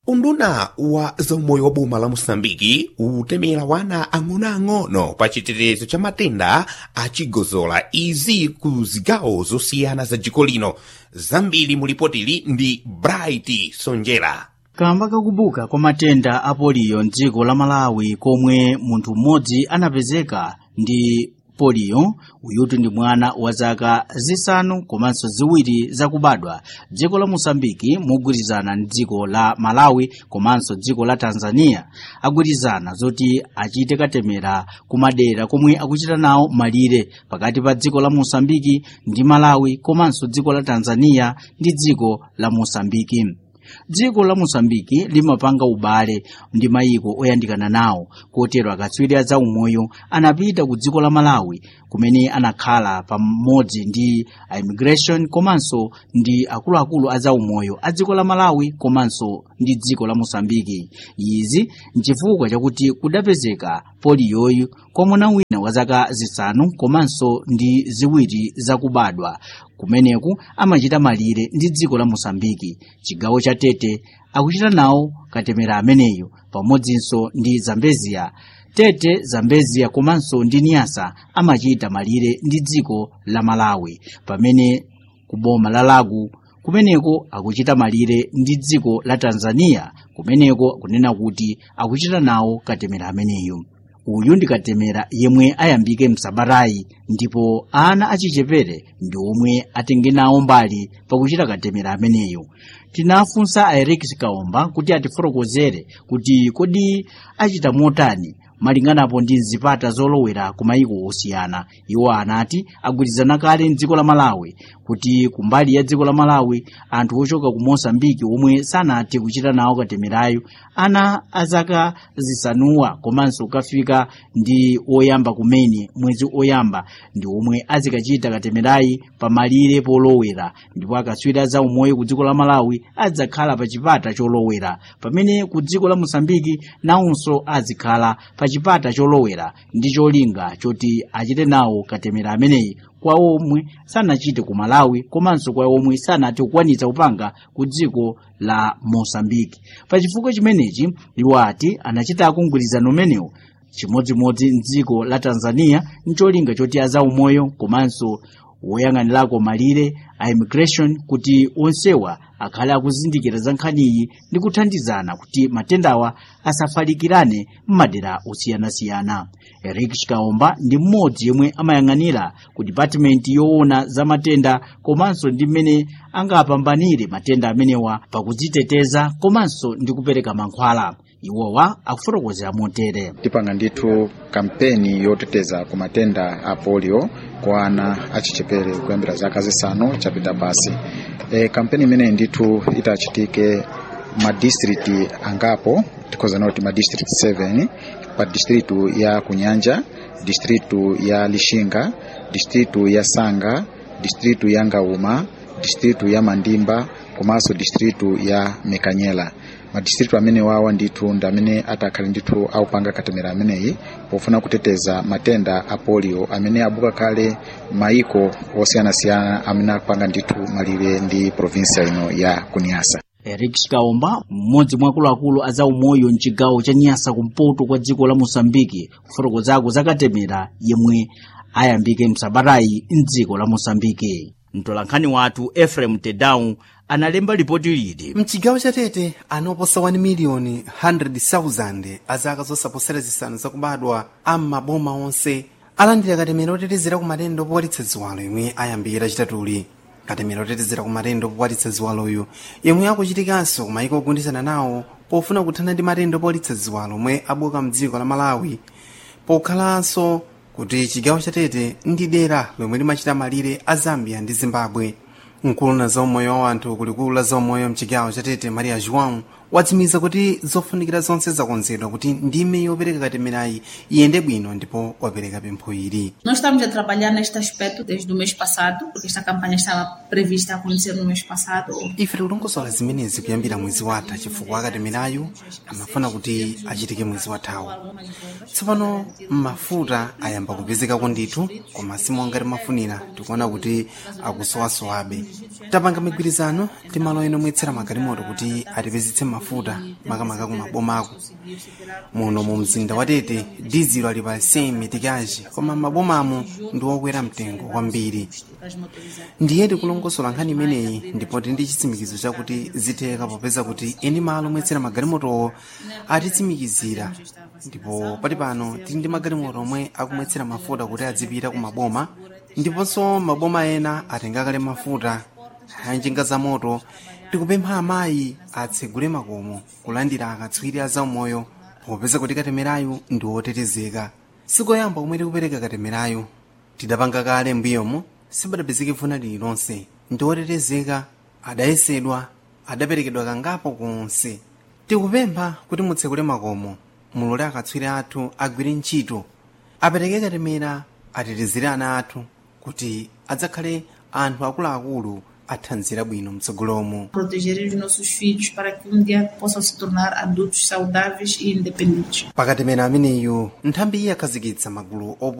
unduna wa zaumoyo wa boma la moçambike utemera wana ang'onoang'ono pa chitetezo cha matenda achigozola izi ku zigawo zosiyana za dziko lino zambiri mulipotili ndi bright sonjera kamba kakubuka kwa matenda a poliyo mdziko la malawi komwe munthu mmodzi anapezeka ndi poliyo uyutu ndi mwana wa zaka zisanu komanso ziwiri zakubadwa dziko la mosambiki mogwirizana ndi dziko la malawi komanso dziko la tanzania agwirizana zoti achite katemera kumadera komwe akuchita nawo malire pakati pa dziko la mosambiki ndi malawi komanso dziko la tanzania ndi dziko la mosambiki dziko la mosambiki limapanga ubale ndi mayiko oyandikana nawo kotero akatswiri a zaumoyo anapita ku dziko la malawi kumene anakhala pamodzi ndi a immigration komanso ndi akuluakulu a zaumoyo a dziko la malawi komanso ndi dziko la mosambiki izi nchifukwa chakuti kudapezeka poliyoyu kwa mwana wina wa zaka zisanu komanso ndi ziwiri zakubadwa kumeneku amachita malire ndi dziko la mosambiki chigawo cha tete akuchita nawo katemera ameneyo pamodzinso ndi zambezia tete zambezia komanso ndi niyasa amachita malire ndi dziko la malawi pamene ku boma la lagu kumeneko akuchita malire ndi dziko la tanzania kumeneko kunena kuti akuchita nawo katemera ameneyo uyu ndi katemera yemwe ayambike msabatayi ndipo ana achichepere ndi omwe atenge nawo mbali pakuchita katemera ameneyo tinafunsa a erikis kaomba kuti atifotokozere kuti kodi achita motani malinganapo ndi zipata zolowera ku mayiko osiyana iwo anati agwirizana kale mdziko la malawi kuti kumbali ya dziko la malawi anthu ochoka ku mosambiki omwe sanathe kuchita nawo katemerayo ana azaka zisanuwa komanso kukafika ndi oyamba kumene mwezi oyamba ndi omwe azikachita katemerayi pamalire polowera ndipo akatswiri za umoyo ku dziko la malawi adzakhala pa chipata cholowera pamene ku dziko la mosambiki nawonso azikhala pa chipata cholowera ndi cholinga choti achite nawo katemera ameneyi kwa omwe sanachite ku malawi komanso kwa omwe sanathe kukwanitsa kupanga ku dziko la mosambiki pachifukwa chimenechi iwo ati anachitako mgwirizano umenewu chimodzimodzi mdziko la tanzania ncholinga choti azaumoyo komanso woyang'anirako malire a immigration kuti onsewa akhale akuzindikira za nkhaniyi ndi kuthandizana kuti matendawa asafalikirane m'madera osiyanasiyana eric chikaomba ndi mmodzi yemwe amayang'anira ku dipatimenti yoona za matenda komanso ndi mmene angapambanire matenda amenewa pakudziteteza komanso ndi kupereka mankhwala iwowa akufotokozera motere tipanga ndithu kampeni yoteteza ku matenda a polio kwa ana achichepere kuyambira zaka zisanu chapita pasi e, kampeni imeneyi ndithu itachitike madistriti angapo tikhoza noti madistrict 7 pa distritu ya kunyanja distritu ya lishinga distritu ya sanga distritu ya ngauma distritu ya mandimba komanso distritu ya mekanyela madistritu amene wawa ndithu ndi amene atakhale ndithu aupanga katemera ameneyi pofuna kuteteza matenda a polio amene abuka kale maiko osiyanasiyana amene akupanga ndithu malire ndi provinsia ino ya kuniasa eric chikaomba mmodzi mwa akuluakulu a zaumoyo mchigawo cha nyasa kumpoto kwa dziko la mosambiki kufotokozako za katemera yemwe ayambike msabatayi mdziko la mosambiki mtolankhani wathu efrem tedau analemba lipoti lili mchigawo cha tete ana oposa 1 miliyoni 100,000 azaka zosaposera zisanu zakubadwa am'maboma onse alandira katemera otetezera ku matenda opowalitsa ziwalo yomwe ayambira chitatuli katemera otetezera ku matenda opowalitsa ziwaloyo yomwe akuchitikanso ku mayiko ogundizana nawo pofuna kuthana ndi matenda opowalitsa ziwalo omwe abuka mdziko la malawi pokhalanso kuti chigawo cha tete ndi dera lomwe limachita malire a zambia ndi zimbabwe mkulu na zaumoyo wa anthu kulikulu la zaumoyo mchigawo cha tete maria joão watsimikiza kuti zofunikira zonse zakonzedwa kuti ndime yopereka katemerayi iyende bwino ndipo wapereka pempho ili Nós estamos a trabalhar neste aspecto desde o mês passado, porque esta campanha estava prevista acontecer no mês passado. ife tikulongosola zimenezi kuyambira mwezi watha chifukwa katemerayu amafuna kuti achitike mwezi wathawo tsopano mafuta ayamba kupezekako ndithu koma simongati mafunira tikuona kuti akusowasowabe tapanga migwirizano ndi malo ena omwetsera magalimoto kuti atipezetse mafuta makamaka ku mabomako muno mu mzinda wa tete dizelo ali pa 100 mitikaji koma mabomamo ndi okwera mtengo kwambiri ndiye tikulongosola nkhani imeneyi ndipo tili ndi chitsimikizo chakuti zitheka popeza kuti eni malo omwetsera magalimotowo atitsimikizira ndipo pali pano tili ndi magalimoto omwe akumwetsera mafuta kuti adzipita ku maboma ndiponso maboma ena atengakale mafuta anjinga za moto tikupempha amayi atsegule makomo kulandira akatswiri a zaumoyo popeza kuti katemerayu ndi wotetezeka sikoyamba komwe tikupereka katemerayu tidapanga kale mbuyomo sipadapezeke vuna lililonse ndi wotetezeka adayesedwa adaperekedwa kangapo konse tikupempha kuti mutsegule makomo mulole akatswiri athu agwire ntchito apereke katemera atetezere ana athu kuti adzakhale anthu akuluakulu athanzira bwino mtsogolomo proteger os nossos filhos para que um dia possam se tornar adultos saudáveis e independentes. pakatemera ameneyu nthambi iye akhazikitsa magulu opo